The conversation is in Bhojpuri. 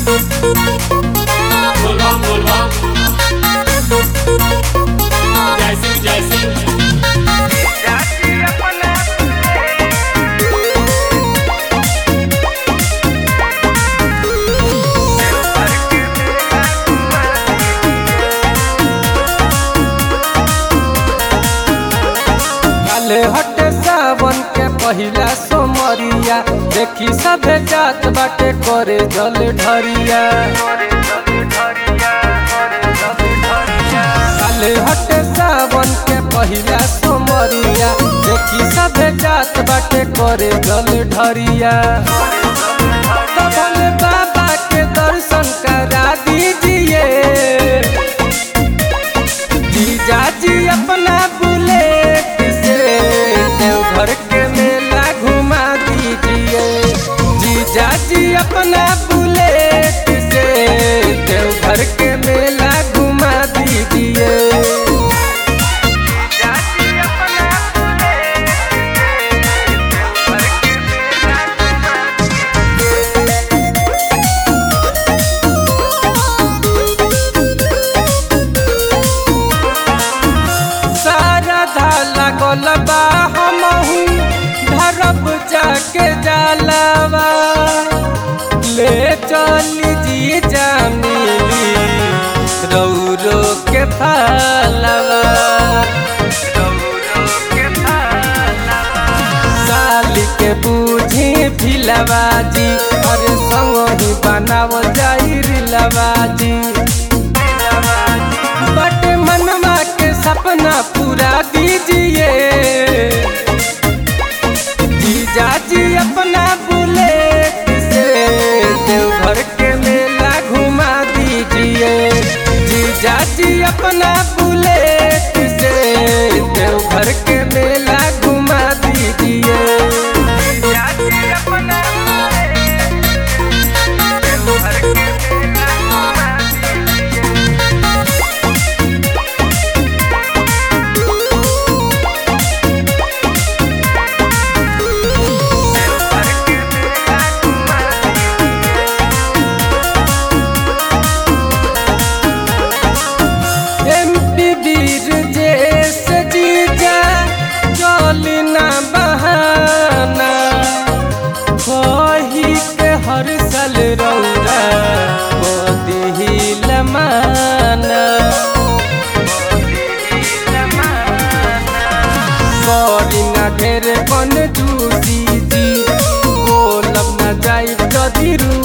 बोलबम बोलबम जय सिंह जय सिंह काले हटे सावन के पहिला सोमरिया देखी सभे जात बाटे करे जल ढरिया काले हटे सावन के पहिला सोमरिया देखी सभे जात बाटे करे जल ढरिया तो भोले बाबा के दर्शन करा दीजिए जीजा जी अपना बुलेट से देवघर के मेला घुमा दीजिए जीजा जी अपना बुलेट से देवघर के मेला घुमा दीजिए सारा धाला गोलबा हमहू धरब जाके जालवा ले चली जी जामिली रौरो के फालवा साली के बूझी फिलवा जी अरे संग ही बनाव जाई रिलवा जी बट मनवा के सपना पूरा दीजिए जीजा जी अपना बुलेट से देवघर के मेला घुमा दीजिए जीजा जी अपना बुलेट से देवघर के मेला घुमा दीजिए जीजा जी अपना देवघर के मेला घुमा दीजिए एमपी वीर जैस जीजा चली ना बहाना कही के हर साल रौरा मोदी लमाना करी ना ढेर कन जूसी जी बोलब ना जाई जदी रू